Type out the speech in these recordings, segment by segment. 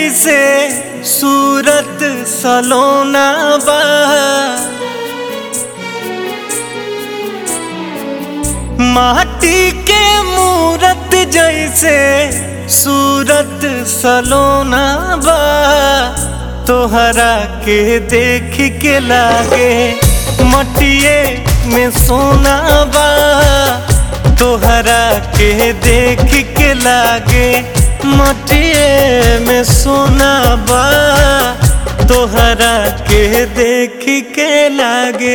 जैसे सूरत सलोना बा माटी के मूरत जैसे सूरत सलोना बा तोहरा के देख के लागे मटिए में सोना बा तोहरा के देख के लागे मटिए में सोना बा तोहरा के देख के लागे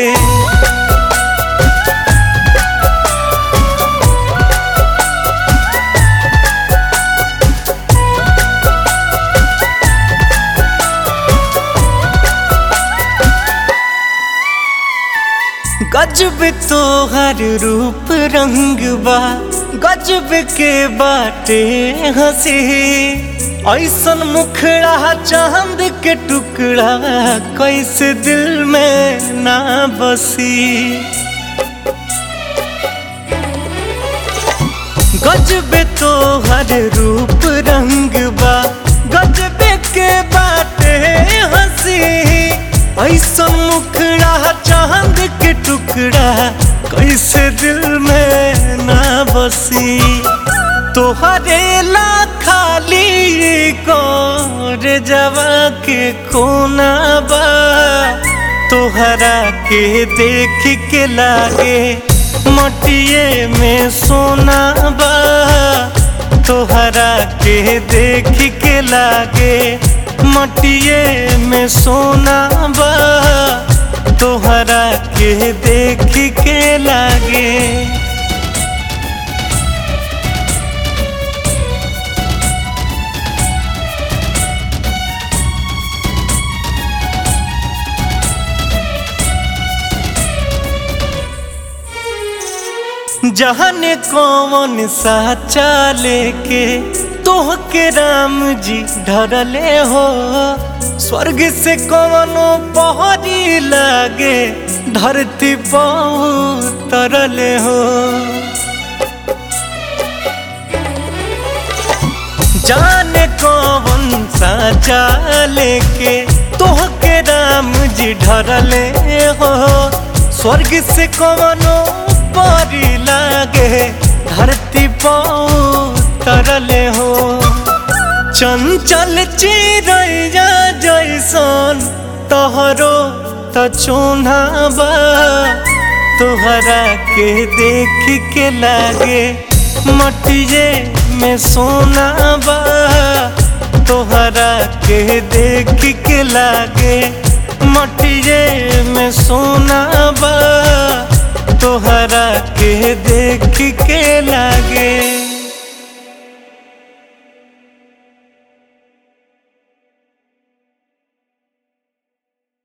गजब तोहर रूप रंग बा गजब के बाटे हंसी ऐसन मुखड़ा चांद के टुकड़ा कैसे दिल में ना बसी गजब तोहर रूप रंग बा गजब के बाटे हंसी ऐसा मुखड़ा चांद के टुकड़ा कैसे दिल में ना बसी तोहरे ला खाली कौर जवा के कोना बा तोहरा के देख के लागे मटिए में सोना बा तोहरा के देख के लागे मटिए में सोना बा तोहरा के देख के लागे जहन कौन सा चाले के तोह के राम जी ढरले हो स्वर्ग से कौनो पहरी लागे धरती पाऊ तरले हो जाने कौन सा चाले के तोह के राम जी ढरले हो स्वर्ग से कौनो परी लागे धरती पाऊ तरले हो चंचल चिड़ैया जैसन तोहरो त चोना बा तोहरा के देख के लागे मटिए में सोना बा तोहरा के देख के लागे मटिए में सोना बा तोहरा के देख के लागे